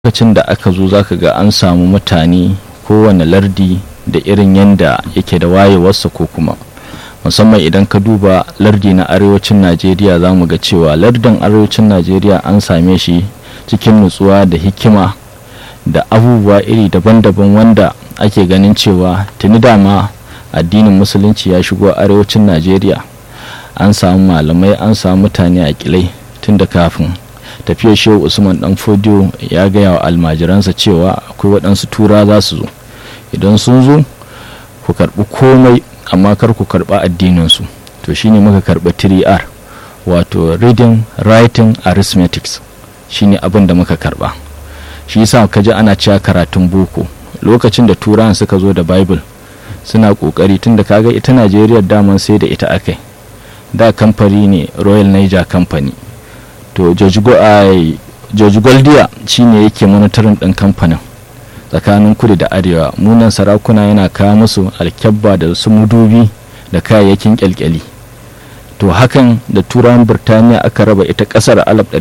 lokacin da aka zo zaka ga an samu mutane kowane lardi da irin yanda yake da wayewarsa ko kuma musamman idan ka duba lardi na arewacin najeriya za mu ga cewa lardin arewacin najeriya an same shi cikin nutsuwa da hikima da abubuwa iri daban-daban wanda ake ganin cewa tuni dama addinin musulunci ya shigo arewacin najeriya an samu malamai an samu mutane a kilai tun da kafin tafiyar shehu usman dan fodiyo ya gaya wa almajiransa cewa akwai waɗansu tura za su zo idan sun zo ku karɓi komai amma kar ku karɓi addininsu to shine muka karɓi 3r wato reading writing arithmetics shine abin da muka karɓa shi yasa ka ji ana cewa karatun boko lokacin da turan suka zo da bible suna kokari tunda kaga ita najeriya daman sai da ita akai da kamfani ne royal niger company to george goldiya shine yake monitorin ɗin kamfanin tsakanin kudu da arewa munan sarakuna yana kawo musu alkyabba da su mudubi da kayayyakin kyalkyali to hakan da turawan birtaniya aka raba ita kasar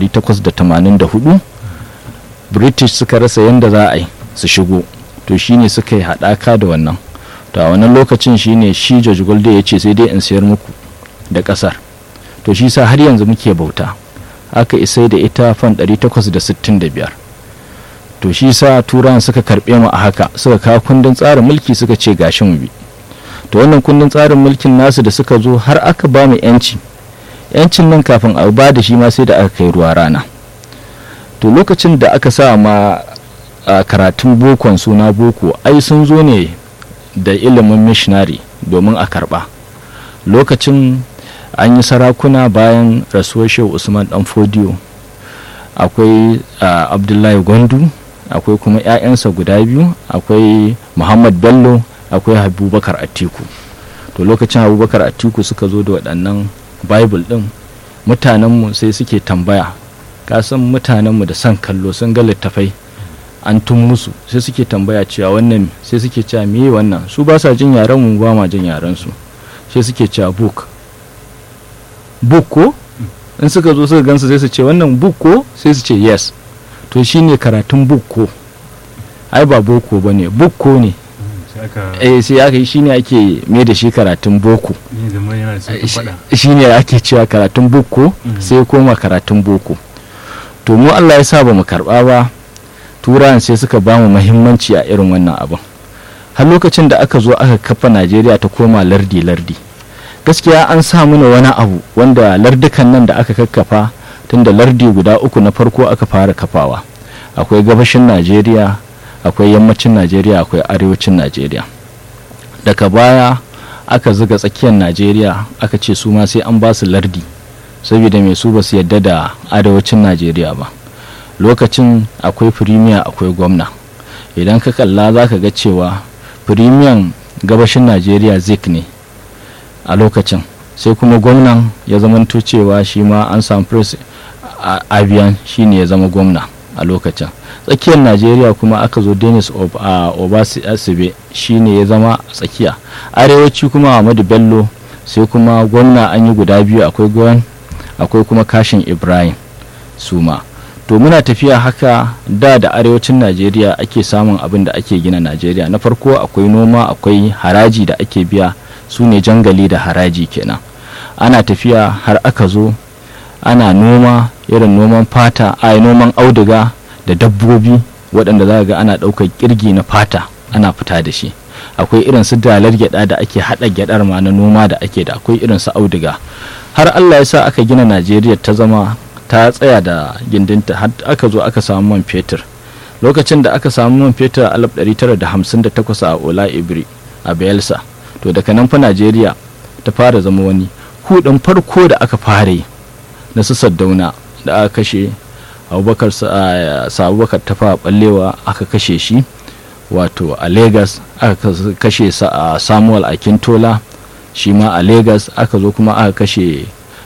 1884 british suka rasa yadda za a yi su shigo to shine suka yi haɗaka da wannan to a wannan lokacin shine shi george goldiya ya ce sai dai in sayar muku da kasar to shi sa har yanzu muke bauta aka isai da ita fan 865 to shi sa turan suka karbe mu a haka suka kawo kundin tsarin mulki suka ce gashi mu bi to wannan kundin tsarin mulkin nasu da suka zo har aka ba mu yanci yancin nan kafin a ba da shi ma sai da aka kai ruwa rana to lokacin da aka sa ma a karatun bokon suna boko ai sun zo ne da ilimin missionary domin a karba lokacin an yi sarakuna bayan rasuwar shehu usman dan fodiyo akwai abdullahi gwandu akwai kuma 'ya'yansa guda biyu akwai muhammad bello akwai abubakar atiku to lokacin abubakar atiku suka zo da waɗannan bible ɗin mutanenmu sai suke tambaya kasan mutanenmu da son kallo sun ga littafai an tun musu sai suke tambaya cewa wannan sai suke cewa me wannan su ba sa jin yaren mu ba ma jin yaren su sai suke cewa book book ko in suka zo suka gansu sai su ce wannan book ko sai su ce yes to shine karatun book ko ai ba boko ba ne book ko ne eh sai aka yi shine ake mai da shi karatun boko shine ake cewa karatun book ko sai koma karatun boko to mu Allah ya sa ba mu karba ba turan sai suka ba mu muhimmanci a irin wannan abin har lokacin da aka zo aka kafa Najeriya ta koma lardi lardi gaskiya an sa mana wani abu wanda lardukan nan da aka kakkafa tunda lardi guda uku na farko aka fara kafawa akwai gabashin najeriya akwai yammacin najeriya akwai arewacin najeriya daga baya aka zuga tsakiyar najeriya aka ce su ma sai an ba su lardi saboda mai su ba su yadda da arewacin najeriya ba lokacin akwai firimiya akwai gwamna idan ka kalla za ka ga cewa firimiyan gabashin najeriya zik ne a lokacin sai kuma gwamnan ya zamanto cewa shi ma an samu pres abiyan shi ne ya zama gwamna a lokacin tsakiyar najeriya kuma aka zo dennis obasibe shi ne ya zama tsakiya arewaci kuma ahmadu bello sai kuma gwamna an yi guda biyu akwai gwan akwai kuma kashin ibrahim suma to muna tafiya haka da da arewacin najeriya ake samun abin da ake gina najeriya na farko akwai noma akwai haraji da ake biya su ne jangali da haraji kenan ana tafiya har aka zo ana noma irin noman fata a noman auduga da dabbobi waɗanda za ga ana ɗaukar kirgi na fata ana fita da shi akwai irin su dalar gyada da ake haɗa gyadar ma na noma da ake da akwai irin su auduga har allah ya sa aka gina najeriya ta zama ta tsaya da gindinta har aka zo aka samu man fetur lokacin da aka samu man fetur a 1958 a ola ibri a bayelsa to daga nan fa najeriya ta fara zama wani hudun farko da aka fara yi na su saddauna da aka kashe abubakar abubakar ta fara ballewa aka kashe shi wato a lagos aka kashe samuel akintola shi ma a lagos aka zo kuma aka kashe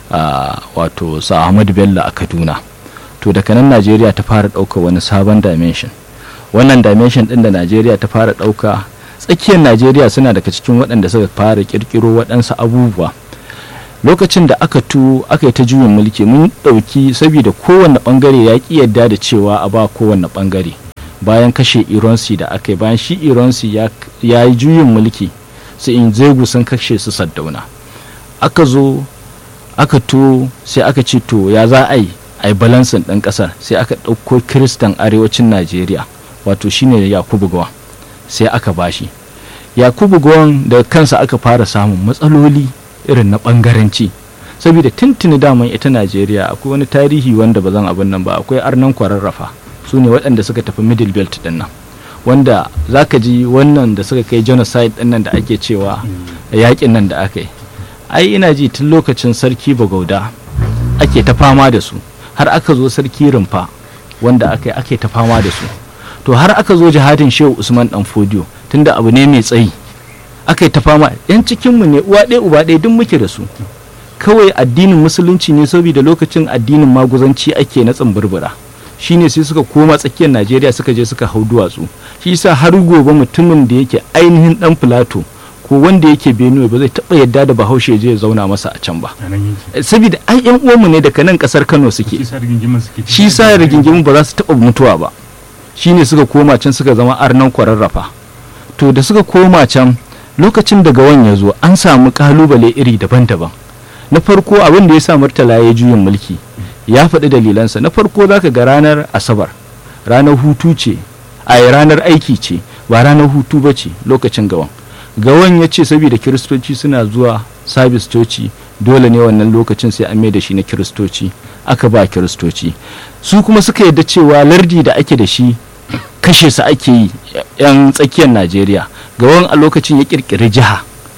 wato sa ahmad bello a kaduna to daga nan najeriya ta fara ɗauka wani sabon dimension wannan dimension ɗin da najeriya ta fara ɗauka tsakiyar najeriya suna daga cikin waɗanda suka fara kirkiro waɗansu abubuwa lokacin da aka tu aka yi ta juyin mulki mun ɗauki saboda kowanne ɓangare ya ƙi yadda da cewa a ba kowanne ɓangare bayan kashe ironsi da aka yi bayan shi ironsi ya yi juyin mulki su in zegu sun kashe su saddauna aka zo aka to sai aka ce to ya za a yi a yi balansin ɗin ƙasar sai aka ɗauko kiristan arewacin najeriya wato shine yakubu gawan sai aka bashi yakubu gawan da kansa aka fara samun matsaloli irin na ɓangaranci saboda tuntuni daman ita najeriya akwai wani tarihi wanda ba zan abin nan ba akwai arnan kwararrafa su ne waɗanda suka tafi middle belt ɗin nan wanda za ka ji wannan da suka kai genocide ɗin nan da ake cewa yaƙin nan da aka yi ai ina ji tun lokacin sarki bagauda ake ta fama da su har aka zo sarki rumfa wanda aka yi ake ta fama da su to har aka zo jihadin shehu usman dan fodiyo tunda abu ne mai tsayi aka yi ta fama yan cikinmu ne uwa ɗaya uba ɗaya duk muke da su kawai addinin musulunci ne saboda lokacin addinin maguzanci ake na tsamburbura shine sai suka koma tsakiyar najeriya suka je suka hau duwatsu shi yasa har gobe mutumin da yake ainihin dan filato ko wanda yake benue ba zai taba yadda da bahaushe je ya zauna masa a can ba saboda ai yan uwanmu ne daga nan kasar kano suke shi sa rigingimin ba za su taba mutuwa ba shine suka koma can suka zama arnan kwararrafa to da suka koma can lokacin da gawan ya zo an samu kalubale iri daban-daban na farko abin da ya sa murtala ya juyin mulki ya faɗi dalilansa na farko za ka ga ranar asabar ranar hutu ce a ranar aiki ce ba ranar hutu ba ce lokacin gawan gawan ya ce saboda kiristoci suna zuwa sabis coci dole ne wannan lokacin sai an mai da shi na kiristoci aka ba kiristoci su kuma suka yadda cewa lardi da ake da shi kashe su ake yi yan tsakiyar najeriya gawan a lokacin ya kirkiri jiha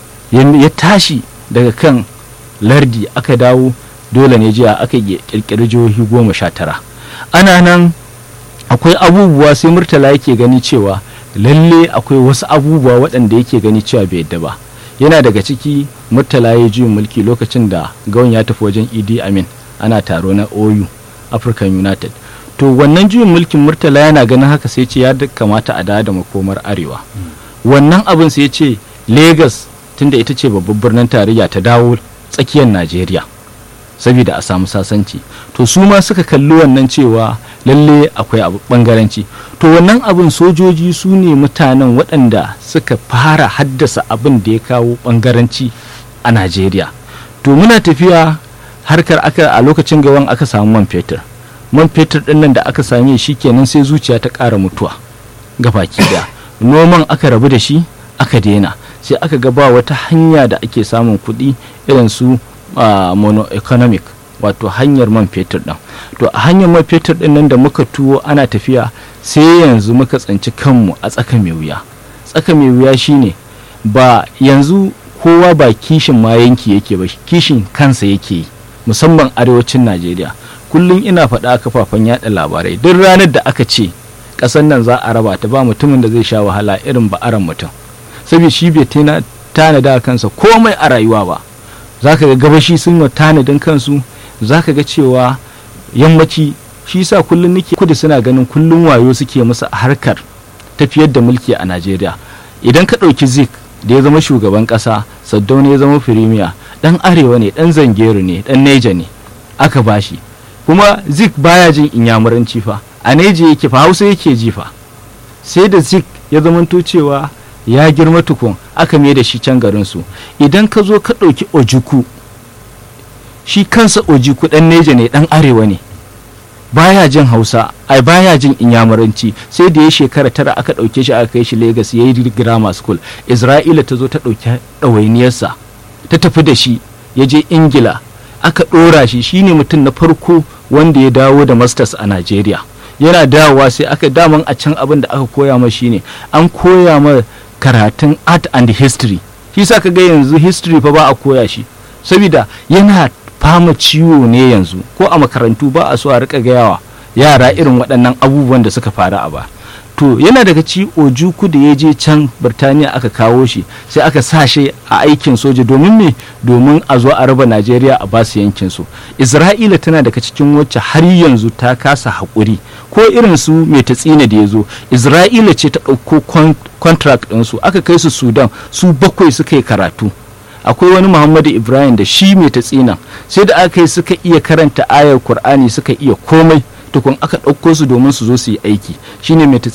ya tashi daga kan lardi aka dawo dole ne jiya aka kirkiri jihohi goma sha tara ana nan akwai abubuwa sai murtala yake gani cewa lalle akwai wasu abubuwa waɗanda yake gani cewa bai yadda ba yana daga ciki murtala ya juyin mulki lokacin da gawan ya tafi wajen idi amin ana taro na oyu african united to wannan juyin mulkin murtala yana ganin haka sai ce ya kamata a da makomar arewa wannan abin sai ce lagos tunda ita ce babban birnin tarayya ta dawo tsakiyar najeriya saboda a samu sasanci to su ma suka kalli wannan cewa lalle akwai abu bangaranci to wannan abin sojoji su ne mutanen waɗanda suka fara haddasa abin da ya kawo bangaranci a najeriya to muna tafiya harkar aka a lokacin gawan aka samu man fetur man fetur ɗin nan da aka same shi kenan sai zuciya ta ƙara mutuwa baki da noman aka rabu da shi aka daina sai aka ga ba wata hanya da ake samun kuɗi irin su Uh, mono-economic wato hanyar man fetur ɗin to a hanyar man fetur ɗin nan da muka tuwo ana tafiya sai yanzu muka tsanci kanmu a tsaka mai wuya tsaka mai wuya shine ba yanzu kowa ba kishin ma yanki yake ba kishin kansa yake yi musamman arewacin najeriya kullum ina faɗa a kafafen yada labarai duk ranar da aka ce ƙasar nan za a raba ta ba mutumin da zai sha wahala irin ba'aran mutum saboda shi bai tanada kansa komai a rayuwa ba za ka ga gabashi sun yi tanadin kansu za ka ga cewa yammaci shi sa kullum nake kudu suna ganin kullum wayo suke musu a harkar tafiyar da mulki a najeriya idan ka ɗauki zik da ya zama shugaban ƙasa saddauna ya zama firimiya ɗan arewa ne ɗan zangeru ne ɗan neja ne aka bashi kuma zik baya jin inyamuranci fa a neja yake fa hausa yake ji fa sai da zik ya zamanto cewa ya girma tukun aka mai da shi can garinsu idan ka zo ka ɗauki ojuku shi kansa ojuku ɗan neja ne ɗan arewa ne baya jin hausa ai baya jin inyamuranci sai da ya shekara tara aka ɗauke shi aka kai shi Legas ya yi grammar school isra'ila ta zo ta ɗauki ɗawainiyarsa ta tafi da shi ya je ingila aka ɗora shi shine mutum na farko wanda ya dawo da masters a najeriya yana dawowa sai aka daman a can abin da aka koya ma shine an koya ma karatun art and history shi sa ka ga yanzu history fa ba a koya shi saboda yana fama ciwo ne yanzu ko a makarantu ba a so a rika gayawa yara irin waɗannan abubuwan da suka faru a ba to yana daga ci ojuku da ya je can birtaniya aka kawo shi sai aka sa shi a aikin soja domin me domin a zo a raba najeriya a basu yankin su isra'ila tana daga cikin wacce har yanzu ta kasa haƙuri ko irin su mai tatsina da ya zo isra'ila ce ta ɗauko contract ɗinsu aka kai su sudan su bakwai suka yi karatu akwai wani muhammadu ibrahim da shi mai tatsina sai da aka yi suka iya karanta ayar kur'ani suka iya komai tukun aka ɗauko su domin su zo su yi aiki shine mai